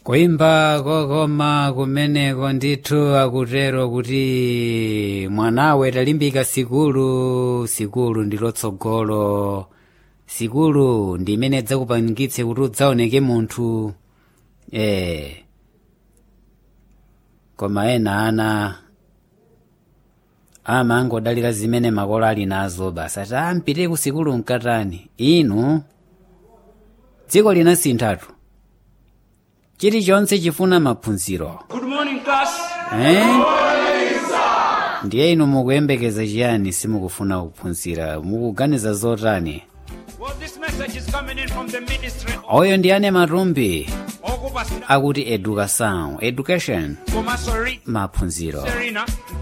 kuimba kokoma kumeneko ndithu akutero kuti mwanawe talimbika sikulu sikulu ndi lotsogolo sikulu ndi imene idzakupangitse kuti udzaoneke munthu eh koma ena ana amangodalira zimene makolo ali nazo basi ati ampite ku sikulu mkatani inu dziko linasinthatu chilichonse chifuna maphunziro Good morning, class. eh? ndiye inu mukuyembekeza chiyani simukufuna kuphunzira mukuganiza zotani Well, this message is coming in from the ministry oyo ndi ane matumbi of Oguba akuti education education Komasori maphunziro Serena